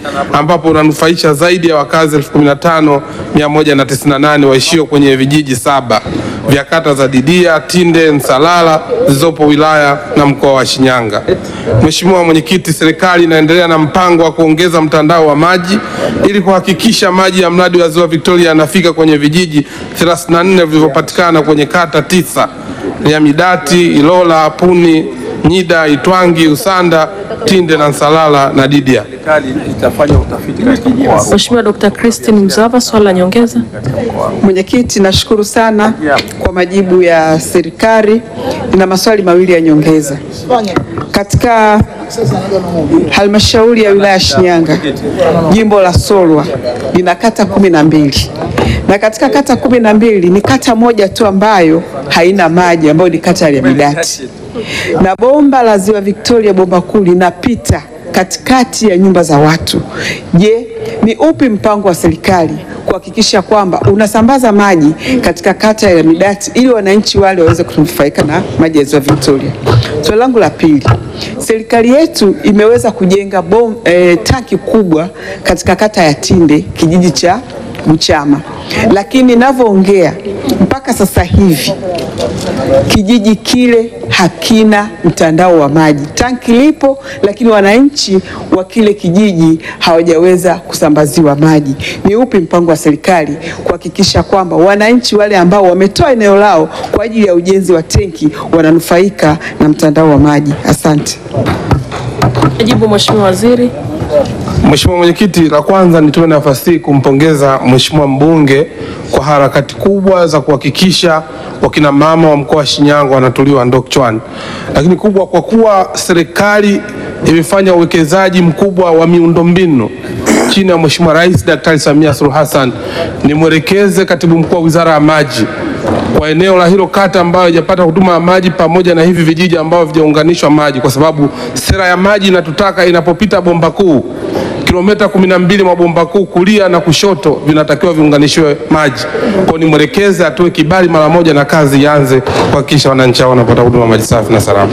ambapo unanufaisha zaidi ya wakazi 15198 waishio kwenye vijiji saba vya kata za Didia, Tinde, Nsalala zilizopo wilaya na mkoa wa Shinyanga. Mheshimiwa Mwenyekiti, serikali inaendelea na mpango wa kuongeza mtandao wa maji ili kuhakikisha maji ya mradi wa Ziwa Victoria yanafika kwenye vijiji 34 vilivyopatikana kwenye kata tisa ya Midati, Ilola, Puni, Nyida, Itwangi, Usanda, Tinde na Nsalala na Didia. Mheshimiwa Dr. Christine Mzava, swali la nyongeza. Mwenyekiti, nashukuru sana kwa majibu ya serikali. Nina maswali mawili ya nyongeza. Katika halmashauri ya wilaya ya Shinyanga, jimbo la Solwa lina kata kumi na mbili na katika kata kumi na mbili ni kata moja tu ambayo haina maji ambayo ni kata ya Midati, na bomba la Ziwa Victoria, bomba kuu linapita katikati ya nyumba za watu. Je, ni upi mpango wa serikali kuhakikisha kwamba unasambaza maji katika kata ya Midati ili wananchi wale waweze kunufaika na maji ya Ziwa Victoria? Swali langu la pili, serikali yetu imeweza kujenga bom, eh, tanki kubwa katika kata ya Tinde kijiji cha Mchama, lakini ninavyoongea mpaka sasa hivi kijiji kile hakina mtandao wa maji. Tanki lipo, lakini wananchi wa kile kijiji hawajaweza kusambaziwa maji. Ni upi mpango wa serikali kuhakikisha kwamba wananchi wale ambao wametoa eneo lao kwa ajili ya ujenzi wa tenki wananufaika na mtandao wa maji? Asante. Majibu Mheshimiwa Waziri. Mheshimiwa Mwenyekiti, la kwanza nitoe nafasi hii kumpongeza Mheshimiwa mbunge kwa harakati kubwa za kuhakikisha wakina mama wa mkoa wa Shinyanga wanatuliwa ndoo kichwani, lakini kubwa kwa kuwa serikali imefanya uwekezaji mkubwa wa miundombinu chini ya Mheshimiwa Rais Daktari Samia Suluhu Hassan, nimwelekeze katibu mkuu wa Wizara ya Maji kwa eneo la hilo kata ambayo haijapata huduma ya maji pamoja na hivi vijiji ambavyo vijaunganishwa maji, kwa sababu sera ya maji inatutaka inapopita bomba kuu kilomita kumi na mbili mwa bomba kuu kulia na kushoto vinatakiwa viunganishiwe maji. Kwa ni mwelekeze atoe kibali mara moja na kazi ianze kuhakikisha wananchi hao wanapata huduma maji safi na salama.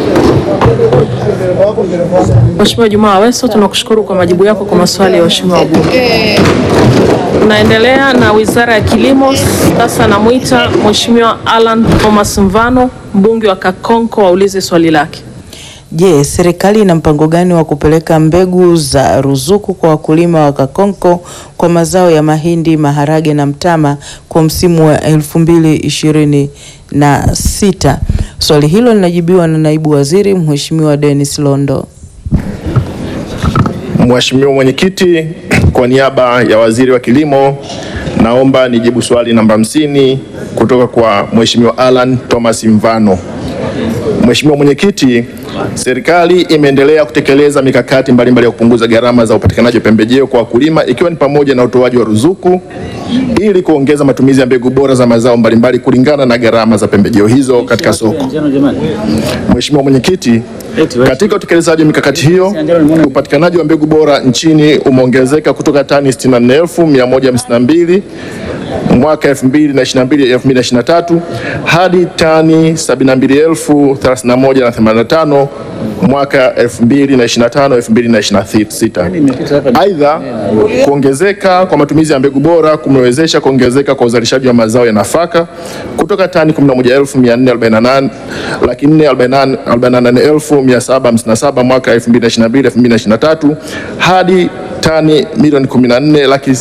Mheshimiwa Juma Aweso, tunakushukuru kwa majibu yako kwa maswali ya waheshimiwa wabunge. Tunaendelea na Wizara ya Kilimo. Sasa namwita Mheshimiwa Alan Thomas Mvano, mbunge wa Kakonko, aulize swali lake. Je, serikali ina mpango gani wa kupeleka mbegu za ruzuku kwa wakulima wa Kakonko kwa mazao ya mahindi, maharage na mtama kwa msimu wa elfu mbili ishirini na sita? Swali hilo linajibiwa na naibu waziri Mheshimiwa Dennis Londo. Mheshimiwa Mwenyekiti, kwa niaba ya Waziri wa Kilimo naomba nijibu swali namba hamsini kutoka kwa Mheshimiwa Alan Thomas Mvano. Mheshimiwa Mwenyekiti, serikali imeendelea kutekeleza mikakati mbalimbali ya kupunguza gharama za upatikanaji wa pembejeo kwa wakulima ikiwa ni pamoja na utoaji wa ruzuku ili kuongeza matumizi ya mbegu bora za mazao mbalimbali kulingana na gharama za pembejeo hizo katika soko. Mheshimiwa Mwenyekiti, katika utekelezaji wa mikakati hiyo, upatikanaji wa mbegu bora nchini umeongezeka kutoka tani 64152 mwaka 2022 2023 hadi tani 72031 mwaka 2025 2026. Aidha, kuongezeka kwa matumizi ya mbegu bora kumewezesha kuongezeka kwa uzalishaji wa mazao ya nafaka kutoka tani 11448 laki 448757 mwaka 2022 2023 hadi tani milioni 14 laki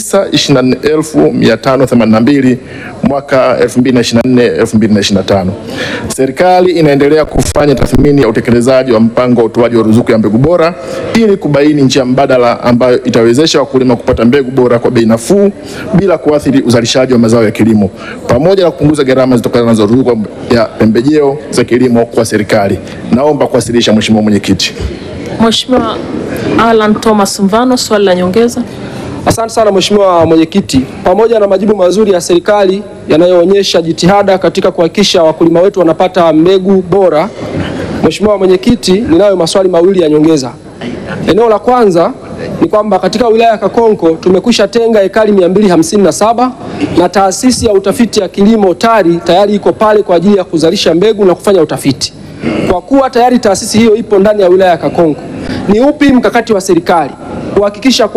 924582 mwaka 2024 2025. Serikali inaendelea kufanya tathmini ya utekelezaji wa mpango wa utoaji wa ruzuku ya mbegu bora ili kubaini njia mbadala ambayo itawezesha wakulima kupata mbegu bora kwa bei nafuu bila kuathiri uzalishaji wa mazao ya kilimo pamoja na kupunguza gharama zitokanazo na ruzuku ya pembejeo za kilimo kwa serikali. Naomba kuwasilisha, Mheshimiwa Mwenyekiti. Mheshimiwa Alan Thomas Mvano, swali la nyongeza. Asante sana Mheshimiwa Mwenyekiti, pamoja na majibu mazuri ya serikali yanayoonyesha jitihada katika kuhakikisha wakulima wetu wanapata mbegu bora, Mheshimiwa Mwenyekiti, ninayo maswali mawili ya nyongeza. Eneo la kwanza ni kwamba katika wilaya ya Kakonko tumekwisha tenga ekari 257 na taasisi ya utafiti ya kilimo TARI tayari iko pale kwa ajili ya kuzalisha mbegu na kufanya utafiti. Kwa kuwa tayari taasisi hiyo ipo ndani ya wilaya ya Kakonko, ni upi mkakati wa serikali kuhakikisha kwa